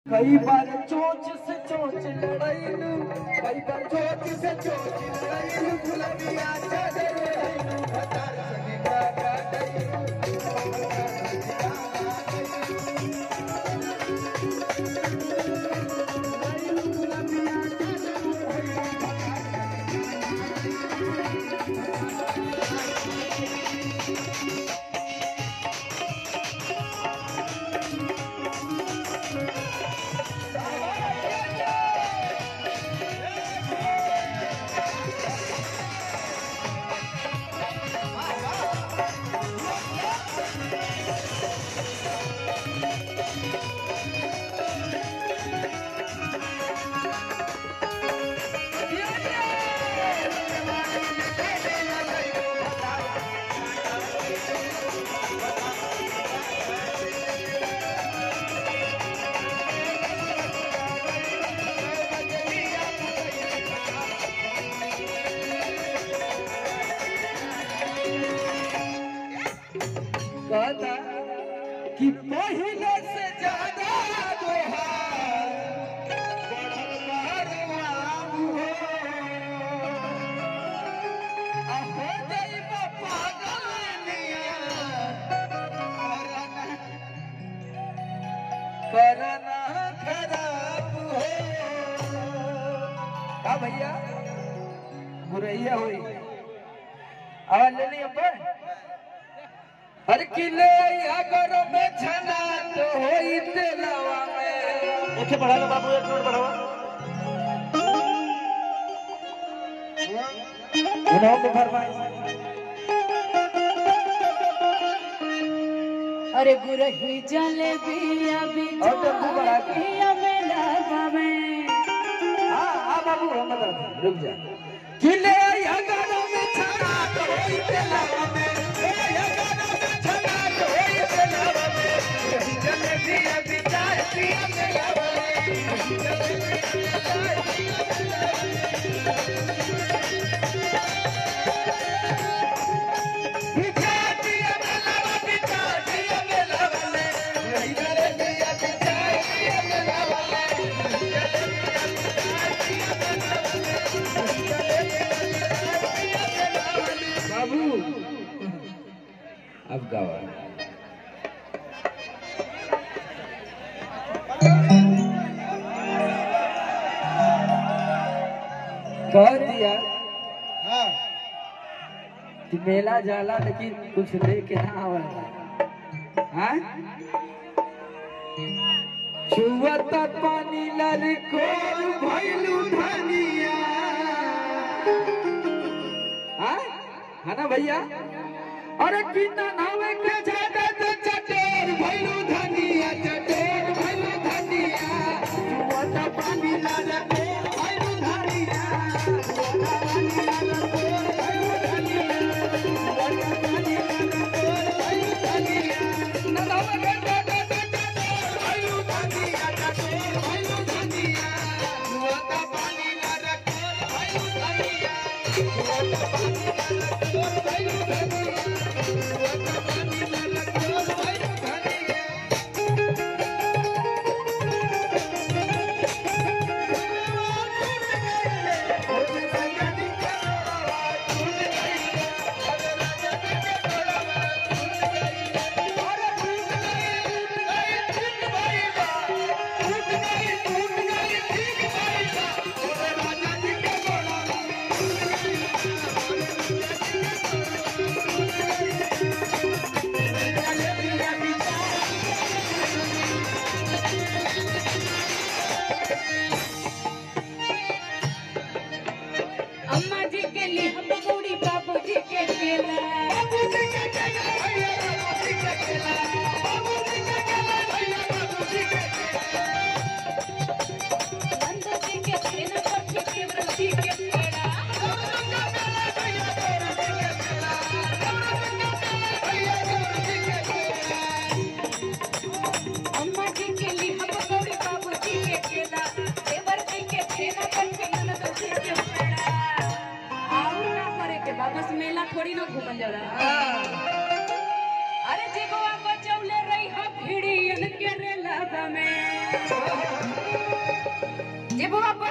कई बार चोच से चोच लड़ाईलू कई बार चोच से चोच लड़ाईलू गुलाबिया चादर लड़ाईलू भतार संगे का काटईलू गुलाबिया चादर लड़ाईलू कहता कि पहले से ज्यादा दोहार बढ़ल बारवाम हो आ हो जाइबा पागलनिया करना करना खराब हो का भैया बुरैया होई आवाज ले ली अपन हर किले अगर में छना तो होई दिलवा में देखे बढ़ा लो बाबू एक मिनट बढ़ावा उन्हों को फरमाइश अरे गुरही जलेबिया और जल्दी बढ़ा के। बिचारिया में लगावे हां हां बाबू हम बता दें, रुक जा किले अगर में छना तो होई दिलवा में ए अगर में छना तो होई दिलवा में यही चले दिया विचार दिया दिलवा में यही चले दिया विचार विचार दिया दिलवा विचार दिया दिलवा में यही चले दिया विचार दिया दिलवा में बाबू अब गावा कह दिया हाँ कि मेला जाला लेकिन कुछ लेके ना आवला हाँ छुअत पानी ललकोर भइलू धनिया हाँ है ना भैया अरे कितना नावे के जादा तो चटेर भइलू धनिया चटेर भइलू धनिया छुअत पानी ललकोर भइलू धनिया छुअत पानी ललकोर भइलू धनिया छुअत पानी ललकोर भइलू धनिया ना नावे के जादा तो चटेर भइलू धनिया चटेर भइलू धनिया छुअत पानी ललकोर भइलू धनिया छुअत पानी ललकोर भइलू धनिया छुअत पानी ललकोर भइलू धनिया अम्मा जी के लिए हम पकौड़ी बाबू जी के केला नंदू जी के छेना पट्टी के वृद्धि के पेड़ा अम्मा जी के लिए हम पकौड़ी बाबू जी के केला देवर जी के छेना पट्टी नंदू जी के पेड़ा और ना करे के बा बस मेला थोड़ी ना घूमल जाला अरे जीगवा बचौले रही हा भिड़ियन के रेला में जे बुआ